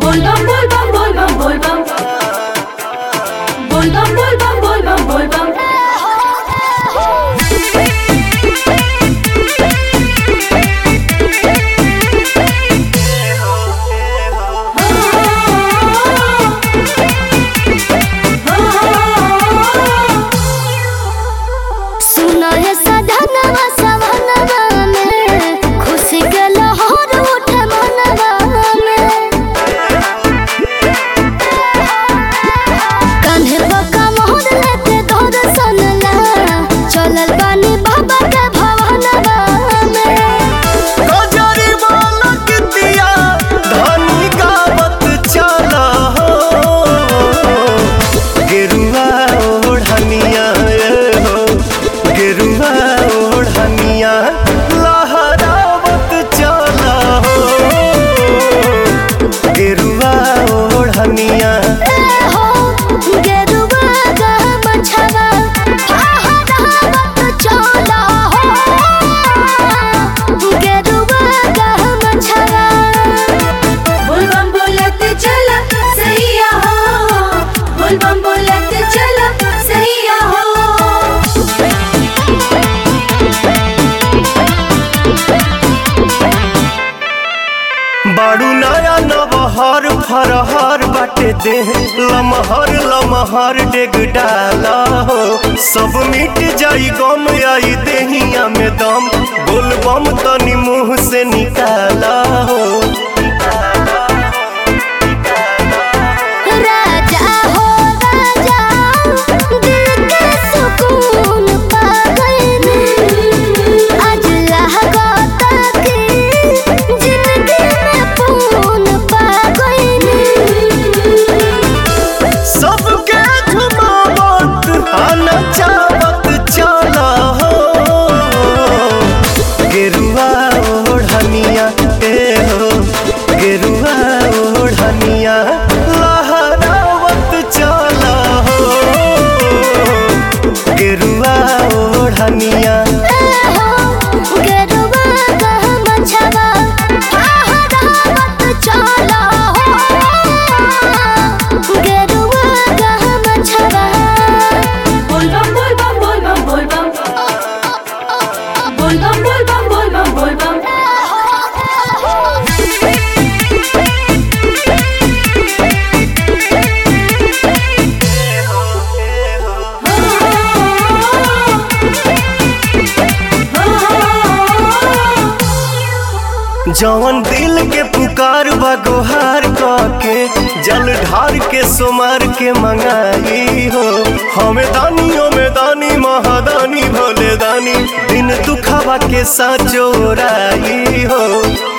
Volvam, volvam, volvam, volvam. Volvam, volvam, volvam, volvam. सुनो हे सधनवा सवनवा में खुशी के लहर उठे मनवा में कान्हे बका मोहर लेते धर सनला चलल बानी बाबा के भवनवा में गजरी बालक दिया धनी गावत चला हो गेरुआ ओढ़निया ए हो गेरुआ ओढ़निया लहरावत चला हो गेरुआ ओढ़निया ए हो गेरुआ गा मछवा फहरावत चला हो गेरुआ गा मछवा Volvam बोलत चला सैया हो Volvam बोलत चला सैया हो बाड़ू नया नबहर फरहर बाटे दे लमहर लमहर डेग डाला हो सब मिट जाई गम आई देहिया में दम बोलबम तनी मुंह से निकाला हो राजा हो राजा दिल के सुकून पा गए आज लहगता की जिंदगी में पून पा गए सबके झुमावत आना चावत चला हो गेरुआ ओढ़निया ए हो गेरुआ ओढ़निया लहरावत चला हो गेरुआ ओढ़निया गेरुआ गा मछवा फहरावत चला हो गेरुआ गा मछवा Volvam, volvam, volvam, volvam. Volvam, volvam, volvam, volvam. जवन दिल के पुकार बा गोहार के जल ढार के सोमार के मंगाई हो हमें दानी हमें दानी महादानी भोले दानी दिन दुखावा के साथ जोराई हो